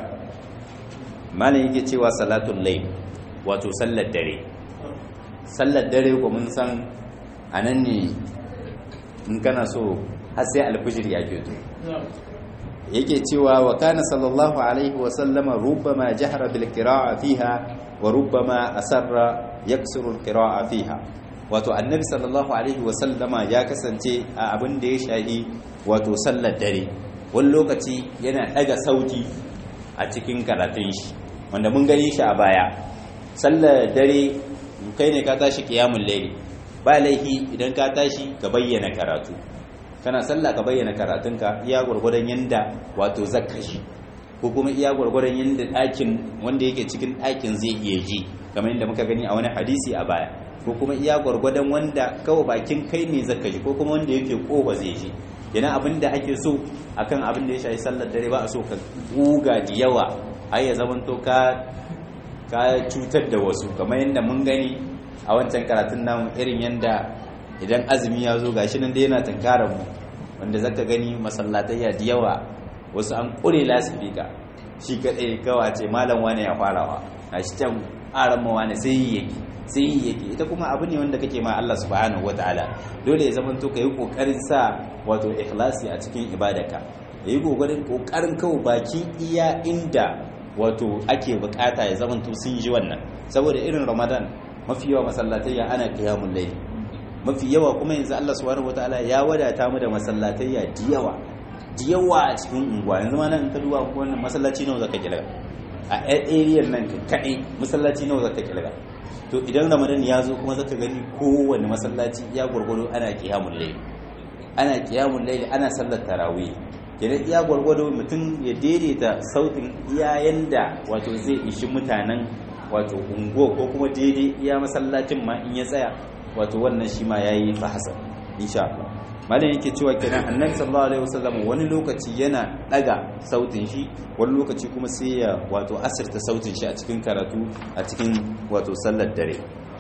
malam yake cewa salatul layl wato sallar dare sallar dare ko mun san anan ne in kana so har sai alfijir ya keto yake cewa wa kana sallallahu alaihi wa sallama rubbama jahara bil qira'a fiha wa rubbama asarra yaksuru al qira'a fiha wato annabi sallallahu alaihi wa sallama ya kasance a abin da ya shahi wato sallar dare wani lokaci yana daga sauti a cikin karatun shi wanda mun gani shi a baya sallar dare kai ne ka tashi qiyamul layli ba laifi idan ka tashi ka bayyana karatu kana sallah ka bayyana karatunka iya gwargwadon yanda wato zakashi ko kuma iya gwargwadon yanda ɗakin wanda yake cikin ɗakin zai iya ji kamar yadda muka gani a wani hadisi a baya ko kuma iya gwargwadon wanda kawai bakin kai ne zakashi ko kuma wanda yake kofa zai ji yana abin da ake so akan abin da ya shafi sallar dare ba a so ka guga da yawa ai ya zamanto ka ka cutar da wasu kamar yadda mun gani a wancan karatun namu irin yadda idan azumi ya zo gashi nan dai yana tunkarar mu wanda zaka gani masallatayya da yawa wasu an kure lasifika shi kadai kawa ce malam wane ya farawa a shi can aran ma wane sai yi yake sai yi yake ita kuma abu ne wanda kake ma Allah subhanahu wataala dole ya zama to kai kokarin sa wato ikhlasi a cikin ibadaka yayi kokarin kokarin kawo baki iya inda wato ake bukata ya zama to sun ji wannan saboda irin ramadan mafi yawa masallatayya ana qiyamul layl mafi yawa kuma yanzu Allah subhanahu wataala ya wadata mu da masallatayya da yawa da yawa a cikin unguwa yanzu ma nan ka duba wannan masallaci nawa zaka kilga a area nan kadai masallaci nawa zaka kilga to idan ramadan ya zo kuma zaka gani kowanne masallaci ya gurgudu ana qiyamul layl ana qiyamul layl ana sallar tarawih kenan iya gwargwado mutum ya daidaita sautin iya yanda wato zai ishi mutanen wato unguwa ko kuma daidai iya masallacin ma in ya tsaya wato wannan shi ma yayi fahasa insha Allah malam yake cewa kenan annabi sallallahu alaihi wasallam wani lokaci yana daga sautin shi wani lokaci kuma sai ya wato asirta sautin shi a cikin karatu a cikin wato sallar dare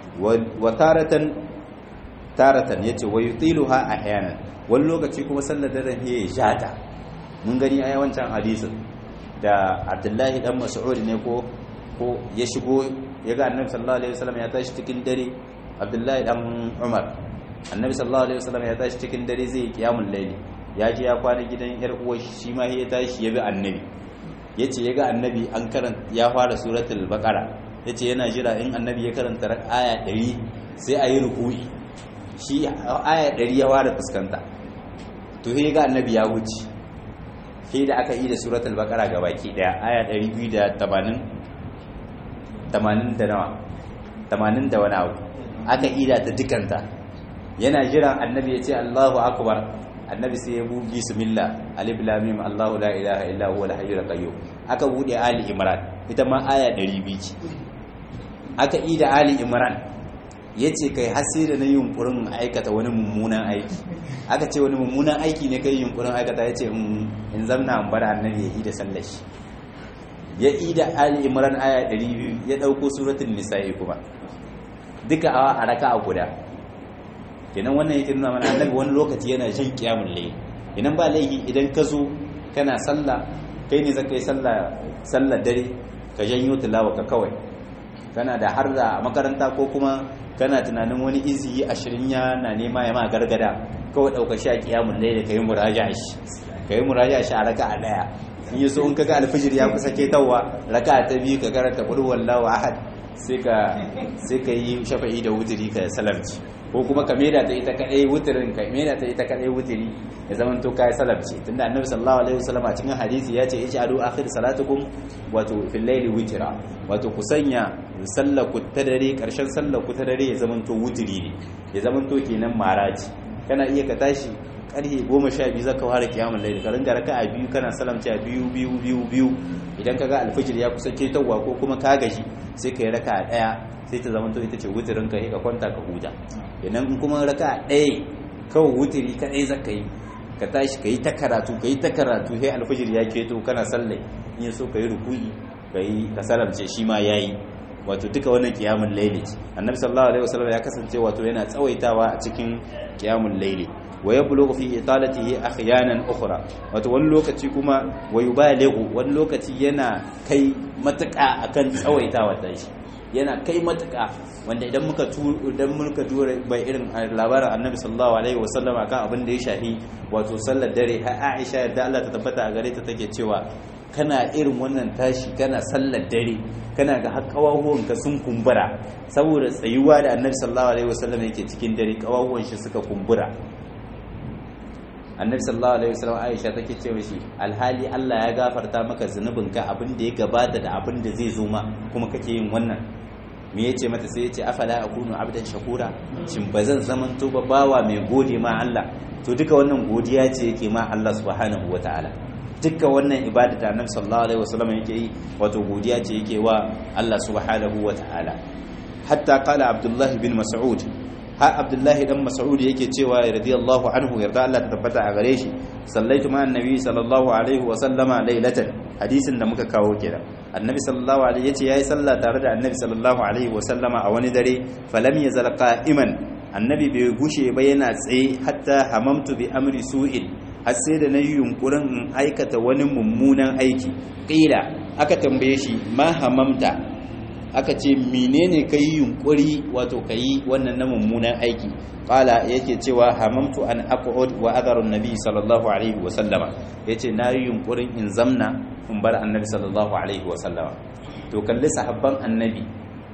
wa taratan taratan yace wa yutiluha ahyanan wani lokaci kuma sallar dare ya jata mun gani a wancan hadisin da Abdullahi dan Mas'ud ne ko ko ya shigo ya ga annabi sallallahu alaihi wasallam ya tashi cikin dare Abdullahi dan Umar annabi sallallahu alaihi wasallam ya tashi cikin dare zai kiyamul layli ya je ya kwana gidan yar uwar shi ma ya tashi ya bi annabi yace ya ga annabi an karanta ya fara suratul baqara yace yana jira in annabi ya karanta aya 100 sai ayi ruku'i shi aya 100 ya fara fuskanta to sai ga annabi ya wuce sai da aka yi da suratul baqara baki daya aya 280 80 da nawa 80 da wani abu aka ida ta dukanta yana jiran annabi ya ce Allahu akbar annabi sai ya bugi bismillah alif lam mim Allahu la ilaha illa huwa al-hayyul qayyum aka bude ali imran ita ma aya 200 ce aka ida ali imran ya ce kai hasi da na yi yunkurin aikata wani mummunan aiki aka ce wani mummunan aiki ne kai yunkurin aikata ya ce in zamna an bar annabi ya yi da sallashi ya yi da ali imran aya 200 ya ɗauko suratun nisa'i kuma duka a raka a guda kenan wannan yake nuna mana annabi wani lokaci yana jin kiyamun layi idan ba laifi idan ka zo kana sallah kai ne zaka yi sallah sallar dare ka janyo tilawa ka kawai kana da har da makaranta ko kuma kana tunanin wani izi ashirin ya na nema ya ma gargada kawai ɗauka shi a kiyamun layi ka yi muraja shi ka yi muraja shi a raka a ɗaya in yi so in kaga alfijir ya kusa ketawa raka ta biyu ka karanta qul wallahu ahad sai ka sai ka yi shafa'i da wutiri ka salamci ko kuma ka maida ta ita kadai wutirin ka maida ta ita kadai wutiri ya zaman to kai salamci tunda annabi sallallahu alaihi wasallam a cikin hadisi ya ce ij'alu akhir salatukum wato fil layli witra wato ku sanya sallar ku ta dare karshen sallar ku ta dare ya zaman to wutiri ne ya zaman to kenan maraji kana iya ka tashi karfe goma sha biyu zaka fara kiyamun laili ka ringa raka a biyu kana salamci a biyu biyu biyu biyu idan ka ga alfijir ya kusa ketowa ko kuma ka gaji sai ka yi raka a ɗaya sai ta zama ita ce wutirin ka ka kwanta ka huta idan kuma raka a ɗaya kawai wutiri kaɗai zaka yi ka tashi ka yi ta karatu ka yi ta karatu sai alfijir ya keto kana sallai in so ka yi ruku'i ka yi ka salamce shi ma ya yi wato duka wannan kiyamun laili annabi sallallahu alaihi wasallam ya kasance wato yana tsawaitawa a cikin kiyamun laili wa yablughu fi italatihi ahyanan ukhra wato wani lokaci kuma wa yubalighu wani lokaci yana kai matuƙa akan tsawaitawa ta shi yana kai matuƙa wanda idan muka tu idan muka dura bai irin labarin annabi sallallahu alaihi wasallam akan abin da ya shahi wato sallar dare har Aisha yadda Allah ta tabbata a gare ta take cewa kana irin wannan tashi kana sallar dare kana ga har kawahuwanka sun kumbura saboda tsayuwa da annabi sallallahu alaihi wasallam yake cikin dare kawahuwan shi suka kumbura annabi sallallahu alaihi wasallam Aisha take ce mishi alhali Allah ya gafarta maka zunubinka abin da ya gabata da abin da zai zo ma kuma kake yin wannan me yace mata sai yace afala akunu abdan shakura shin bazan zaman to ba bawa mai gode ma Allah to duka wannan godiya ce yake ma Allah subhanahu wataala duka wannan ibada da annabi sallallahu alaihi wasallam yake yi wato godiya ce yake wa Allah subhanahu wataala hatta qala abdullahi bin mas'ud har abdullahi dan mas'ud yake cewa radiyallahu anhu yarda Allah ta tabbata a gare shi sallaitu ma annabi sallallahu alaihi wa sallama lailatan hadisin da muka kawo kenan annabi sallallahu alaihi yace yayi sallah tare da annabi sallallahu alaihi wa sallama a wani dare falam yazal qa'iman annabi bai gushe ba yana tsaye hatta hamamtu bi amri su'in har sai da nayi yunkurin in aikata wani mummunan aiki qila aka tambaye shi ma hamamta aka ce menene ka yi yunkuri wato ka yi wannan na mummunan aiki ƙala yake cewa hamamtu an aqud wa adharun nabi sallallahu alaihi wa sallama yace na yi yunkurin in zamna in bar annabi sallallahu alaihi wa sallama to kalli sahabban annabi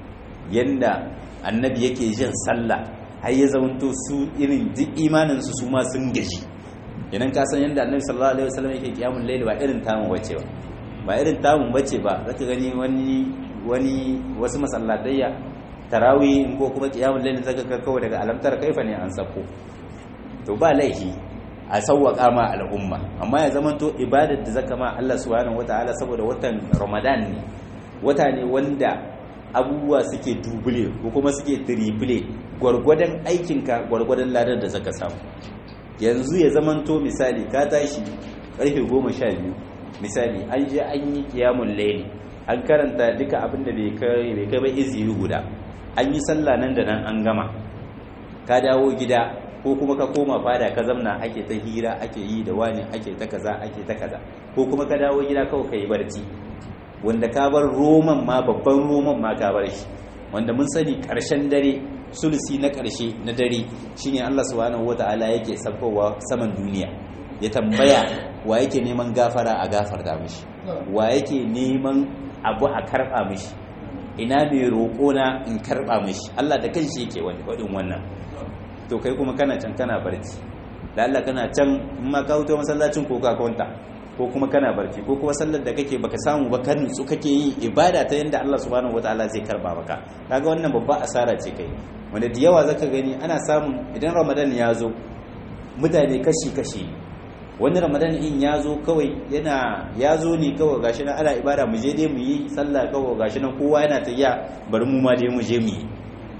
yanda annabi yake jin sallah har ya zamanto su irin duk imanin su su ma sun gaji idan ka san yanda annabi sallallahu alaihi wa sallam yake kiyamul layl ba irin tamu bace ba ba irin tamu bace ba zaka gani wani wani wasu masallatayya tarawih ko kuma qiyamul layl zaka ga kawai daga alamtar kaifa ne an sako to ba laifi a sawwaka ma al'umma amma ya zama to ibadar da zaka ma Allah subhanahu wataala saboda watan Ramadan ne wata ne wanda abubuwa suke dubule ko kuma suke triple gwargwadon aikinka gwargwadon ladar da zaka samu yanzu ya zama to misali ka tashi karfe 12 misali an je an yi qiyamul layl an karanta duka abin da bai kai bai kai ba izini guda an yi sallah nan da nan an gama ka dawo gida ko kuma ka koma fada ka zamna ake ta hira ake yi da wani ake ta kaza ake ta kaza ko kuma ka dawo gida kawai ka yi barci wanda ka bar roman ma babban roman ma ka bar shi wanda mun sani karshen dare sulusi na karshe na dare shine Allah subhanahu wataala yake sabkowa saman duniya ya tambaya wa yake neman gafara a gafarta mishi wa yake neman abu a karba mishi ina mai roƙo na in karba mishi Allah da kanshi yake wadin wannan to kai kuma kana can kana barci da Allah kana can in ma ka wuto masallacin ko ka kwanta ko kuma kana barci ko kuma sallar da kake baka samu ba kan su kake yi ibada ta yanda Allah subhanahu wataala zai karba maka kaga wannan babba asara ce kai wanda da yawa zaka gani ana samun idan Ramadan ya zo mutane kashi kashi wani Ramadan in ya zo kawai yana ya zo ne kawai gashi nan ana ibada mu je dai mu yi sallah kawai gashi nan kowa yana ta iya bari mu ma dai mu je mu yi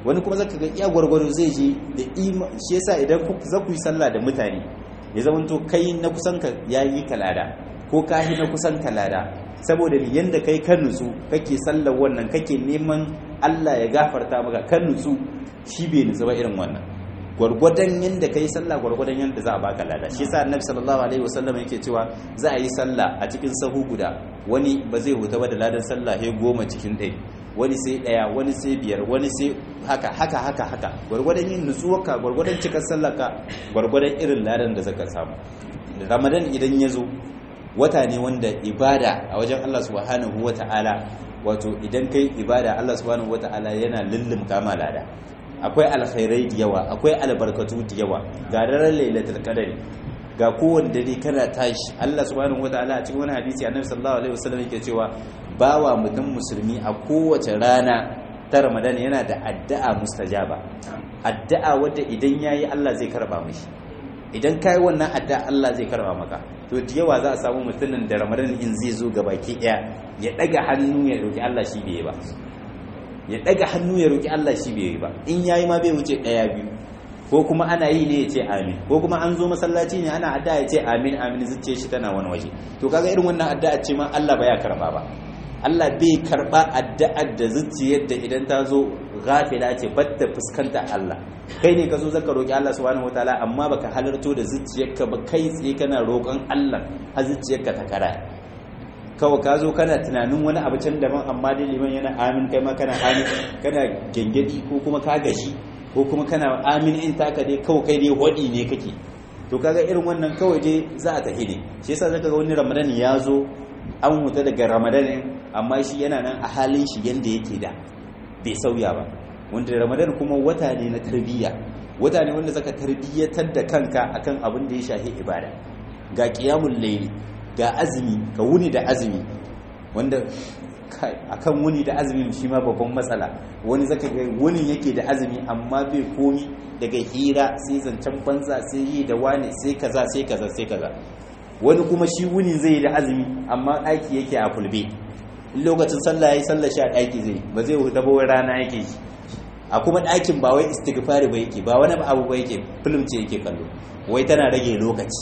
wani kuma zaka ga iya gwargwaro zai je da shi yasa idan za ku yi sallah da mutane ya zama to kai na kusan ka yayi kalada ko kahi na kusan kalada saboda yanda kai kan nutsu kake sallar wannan kake neman Allah ya gafarta maka kan nutsu shi bai nutsu ba irin wannan gwargwadon yanda kai sallah gwargwadon yanda za a baka lada shi yasa annabi sallallahu alaihi wasallam yake cewa za a yi sallah a cikin sahu guda wani ba zai huta ba da ladan sallah he goma cikin ɗaya wani sai ɗaya wani sai biyar wani sai haka haka haka haka gwargwadon yin nutsuwarka gwargwadon cikar sallaka gwargwadon irin ladan da zaka samu ramadan idan ya zo wata ne wanda ibada a wajen Allah subhanahu wata'ala wato idan kai ibada Allah subhanahu wata'ala yana lullum kama lada akwai alkhairai da yawa akwai albarkatu da yawa ga daren lailatul qadari ga kowanne dare kana tashi Allah subhanahu wata'ala a cikin wani hadisi annabi sallallahu alaihi wasallam yake cewa bawa mutum musulmi a kowace rana ta Ramadan yana da addu'a mustajaba addu'a wadda idan yayi Allah zai karba mishi idan kai wannan addu'a Allah zai karba maka to da yawa za a samu mutumin da Ramadan in zai zo baki daya ya daga hannu ya roki Allah shi bai ba ya daga hannu ya roki Allah shi bai ba in yayi ma bai wuce daya biyu ko kuma ana yi ne ya ce amin ko kuma an zo masallaci ne ana addu'a ya ce amin amin zuciya shi tana wani waje to kaga irin wannan addu'a ce ma Allah baya karba ba Allah bai karba addu'ar da zuciyar da idan ta zo ghafila ce batta fuskanta Allah kai ne ka zo zaka roki Allah subhanahu wataala amma baka halarto da zuciyarka ba kai tsaye kana roƙon Allah har zuciyarka ta kara kawai ka zo kana tunanin wani abu can daban amma dai liman yana amin kai ma kana amin kana gengedi ko kuma ka gashi ko kuma kana amin in taka dai kawai kai dai hodi ne kake to kaga irin wannan kawai dai za a tafi ne shi yasa zaka ga wani ramadan ya zo an huta daga ramadan amma shi yana nan a halin shi yanda yake da bai sauya ba wanda ramadan kuma wata ne na tarbiyya wata ne wanda zaka tarbiyyatar da kanka akan abin da ya shafi ibada ga qiyamul layli ga azumi ka wuni da azumi wanda akan wuni da azumi shi ma babban matsala wani zaka ga wuni yake da azumi amma bai komi daga hira sai zancen banza sai yi da wani sai kaza sai kaza sai kaza wani kuma shi wuni zai yi da azumi amma ɗaki yake a fulbe lokacin sallah yayi sallah shi a ɗaki zai ba zai huta ba rana yake shi a kuma ɗakin ba wai istighfari ba yake ba wani abu ba yake film ce yake kallo wai tana rage lokaci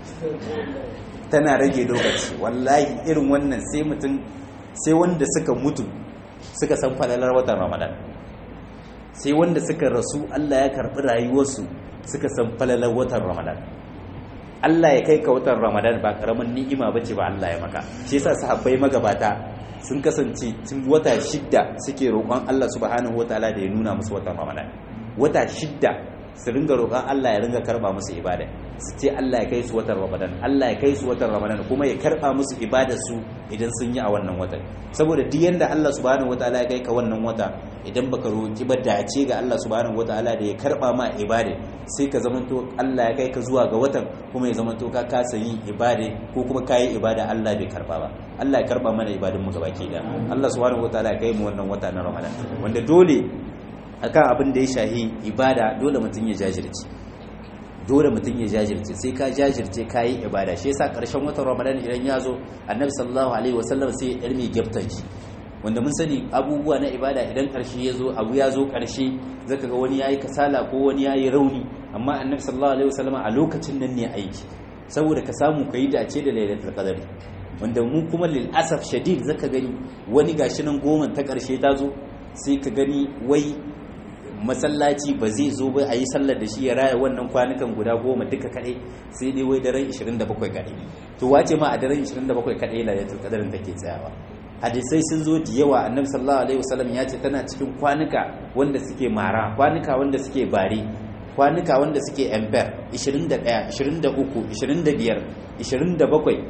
tana rage lokaci wallahi irin wannan sai mutum sai wanda suka mutu suka san falalar watan ramadan sai wanda suka rasu Allah ya karɓi rayuwarsu suka san falalar watan ramadan Allah ya kai ka watan ramadan ba karamin ni'ima bace ba Allah ya maka shi yasa sahabbai magabata sun kasance tun wata shidda suke roƙon Allah subhanahu wataala da ya nuna musu watan ramadan wata shidda su ringa roƙon Allah ya ringa karba musu ibada su ce Allah ya kai su watan Ramadan Allah ya kai su watan Ramadan kuma ya karba musu ibadar su idan sun yi a wannan watan saboda duk yanda Allah subhanahu wataala ya kai ka wannan wata idan baka roƙi ba dace ga Allah subhanahu wataala da ya karba ma ibada sai ka zamanto Allah ya kai ka zuwa ga watan kuma ya zamanto ka kasa yin ibada ko kuma kayi ibada Allah bai karba ba Allah ya karba mana ibadun mu gabaki da Allah subhanahu wataala ya kai mu wannan wata na Ramadan wanda dole akan abin da ya shahi ibada dole mutum ya jajirce dole mutum ya jajirce sai ka jajirce ka yi ibada shi yasa karshen watan ramadan idan ya zo annabi sallallahu alaihi wasallam sai ya ɗarme gyaftan shi wanda mun sani abubuwa na ibada idan karshe ya zo abu ya zo karshe zaka ga wani yayi kasala ko wani yayi rauni amma annabi sallallahu alaihi wasallam a lokacin nan ne aiki saboda ka samu ka yi dace da lailatul qadr wanda mu kuma lil asaf shadid zaka gani wani gashi nan goma ta karshe ta zo sai ka gani wai masallaci ba zai zo ba a yi sallar da shi ya raya wannan kwanukan guda goma duka kaɗai sai dai wai daren 27 kaɗai to wace ma a daren 27 kaɗai lailatul qadarin take tsayawa hadisai sun zo da yawa annabi sallallahu alaihi wasallam ya ce tana cikin kwanuka wanda suke mara kwanuka wanda suke bare kwanuka wanda suke ember 21 23 25 27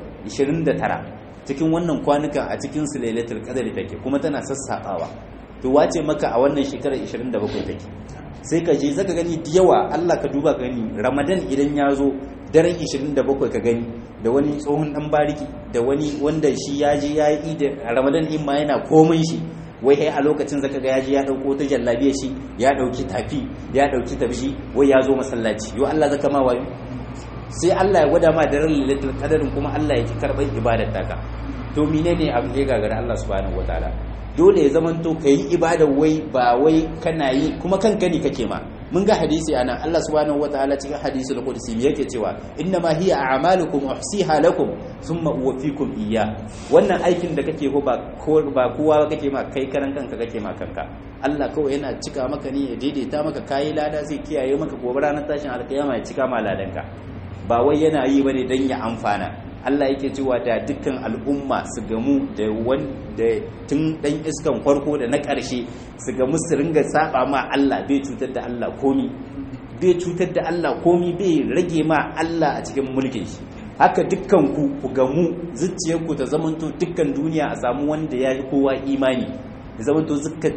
29 cikin wannan kwanuka a cikin su lailatul qadari take kuma tana sassaɓawa to wace maka a wannan shekarar 27 take sai ka je zaka gani da yawa Allah ka duba gani Ramadan idan ya zo daren 27 ka gani da wani tsohon dan bariki da wani wanda shi ya je ya yi da Ramadan din ma yana komai shi wai kai a lokacin zaka ga ya je ya dauko ta jallabiya shi ya dauki tafi ya dauki tabshi wai ya zo masallaci yo Allah zaka ma wayo sai Allah ya gwada ma daren lailatul qadarin kuma Allah ya ki karban ibadar taka to menene abu ya gagara Allah subhanahu wataala dole ya zamanto kai ibada wai ba wai kana yi kuma kanka ne kake ma mun ga hadisi ana Allah subhanahu wataala cikin hadisul qudsi yake cewa inna ma hiya a'malukum uhsiha lakum thumma uwaffikum iyya wannan aikin da kake ko ba ba kowa kake ma kai karan kanka kake ma kanka Allah kawai yana cika maka ne ya daidaita maka kayi lada zai kiyaye maka gobe ranar tashin alkiyama ya cika ma ladanka ba wai yana yi bane dan ya amfana Allah yake cewa da dukkan al'umma su gamu da wanda tun dan iskan farko da na ƙarshe su gamu su ringa saba ma Allah bai cutar da Allah komi bai cutar da Allah komi bai rage ma Allah a cikin mulkin shi haka dukkan ku ku gamu zuciyarku ta zamanto dukkan duniya a samu wanda ya yi kowa imani ya zamanto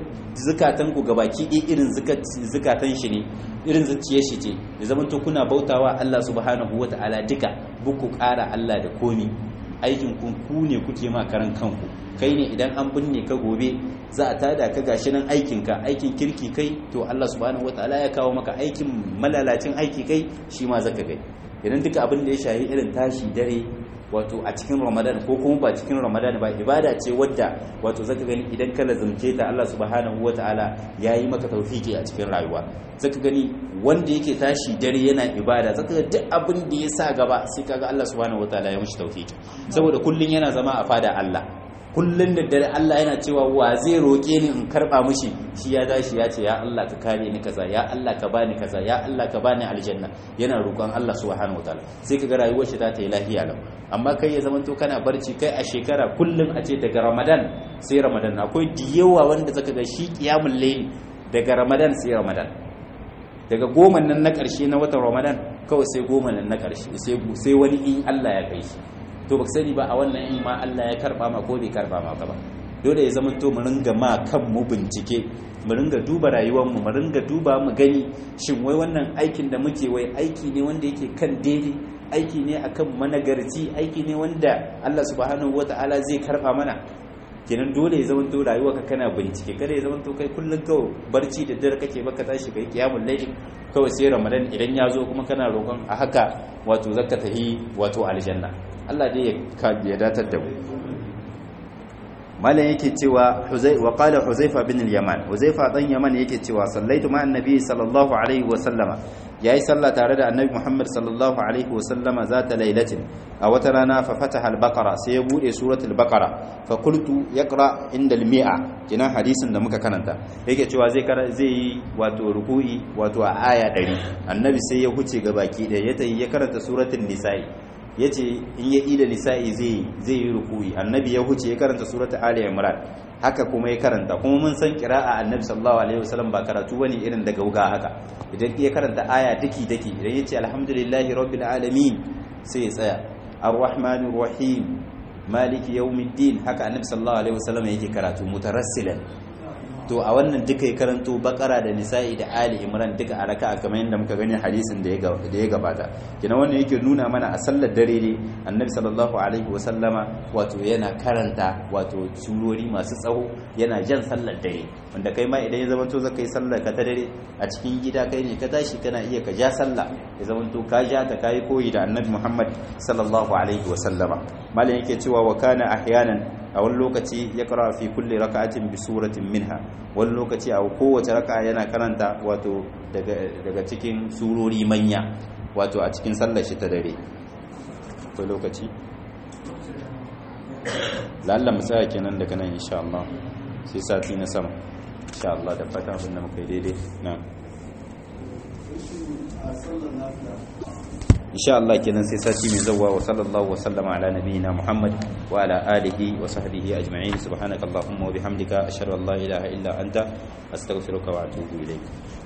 zukatan ku gabaki ɗaya irin zukatan shi ne irin zuciyar shi ce ya zamanto kuna bautawa Allah subhanahu wata'ala duka buku ƙara Allah da komi aikin ku ku ne kuke ma karan kanku kai ne idan an binne ka gobe za a tada ka gashi nan aikin ka aikin kirki kai to Allah subhanahu wata'ala ya kawo maka aikin malalacin aiki kai shi ma zaka gai idan duka abin da ya shahi irin tashi dare wato a cikin ramadan ko kuma ba cikin ramadan ba ibada ce wadda wato zaka gani idan ka lazumce ta Allah subhanahu wataala yayi maka tawfiki a cikin rayuwa zaka gani wanda yake tashi dare yana ibada zaka ga duk abin da ya sa gaba sai kaga Allah subhanahu wataala ya mishi tawfiki saboda kullun yana zama a fada Allah kullun da dare Allah yana cewa wa zai roke ni in karba mishi shi ya dashi ya ce ya Allah ka kare ni kaza ya Allah ka bani kaza ya Allah ka bani aljanna yana roƙon Allah subhanahu wataala sai kaga rayuwar shi ta yi lafiya lau amma kai ya zamanto kana barci kai a shekara kullum a ce daga Ramadan sai Ramadan akwai diyawa wanda zaka ga shi qiyamul layl daga Ramadan sai Ramadan daga goma nan na ƙarshe na watan Ramadan kawai sai goma nan na ƙarshe sai wani in Allah ya kai shi to baka sani ba a wannan in ma Allah ya karba ma ko bai karba ma ba dole ya zama to mu ringa ma kan mu bincike mu ringa duba rayuwar mu mu ringa duba mu gani shin wai wannan aikin da muke wai aiki ne wanda yake kan daidai aiki ne akan managarci aiki ne wanda Allah subhanahu wataala zai karba mana kenan dole ya zama to rayuwa ka kana bincike kada ya zama to kai kullun kawai barci da dare kake baka tashi kai kiyamul layl kawai sai ramadan idan ya zo kuma kana roƙon a haka wato zakka tahi wato aljanna Allah dai ya datar da mu malam yake cewa wa qala huzaifa bin al-yaman huzaifa dan yaman yake cewa sallaitu ma annabi sallallahu alaihi wa sallama yayi sallah tare da annabi muhammad sallallahu alaihi wa sallama zata lailatin a wata rana fa fataha al-baqara sai ya bude suratul baqara fa qultu yaqra inda al-mi'a kina hadisin da muka karanta yake cewa zai zai yi wato ruku'i wato a aya 100 annabi sai ya huce ga baki da ya tayi ya karanta suratul nisa'i ya ce in ya ida nisa'i zai yi rukuyi annabi ya huce ya karanta surata ali imran haka kuma ya karanta kuma mun san kira'a annabi sallallahu alaihi wasallam ba karatu bane irin daga wuga haka idan ya karanta aya daki daki idan ya ce alhamdulillahi rabbil alamin sai ya tsaya arrahmanir rahim maliki yawmiddin haka annabi sallallahu alaihi wasallam yake karatu mutarassilan to a wannan duka ya karanto bakara da nisa'i da ali imran duka a raka'a kamar yadda muka gani hadisin da ya gabata kina wannan yake nuna mana a sallar dare ne annabi sallallahu alaihi wa sallama wato yana karanta wato surori masu tsawo yana jan sallar dare wanda kai ma idan ya zama to zaka yi sallar ka ta dare a cikin gida kai ne ka tashi kana iya ka ja sallah ya zama to ka ja ta kai koyi da annabi muhammad sallallahu alaihi wa sallama malam yake cewa wa kana ahyanan a wani lokaci ya kara fi kulle raka'atin bi suratin minha wani lokaci a kowace raka'a yana karanta wato daga cikin surori manya wato a cikin sallar shi ta dare akwai lokaci lalla mu tsaya kenan daga nan insha Allah sai sati na sama insha Allah da fata abin da muka yi daidai na insha Allah kenan sai sati mai zawwa wa sallallahu wa sallama ala nabiyyina Muhammad wa ala alihi wa sahbihi ajma'in subhanakallahumma wa bihamdika ashhadu an la ilaha illa anta astaghfiruka wa atubu ilayk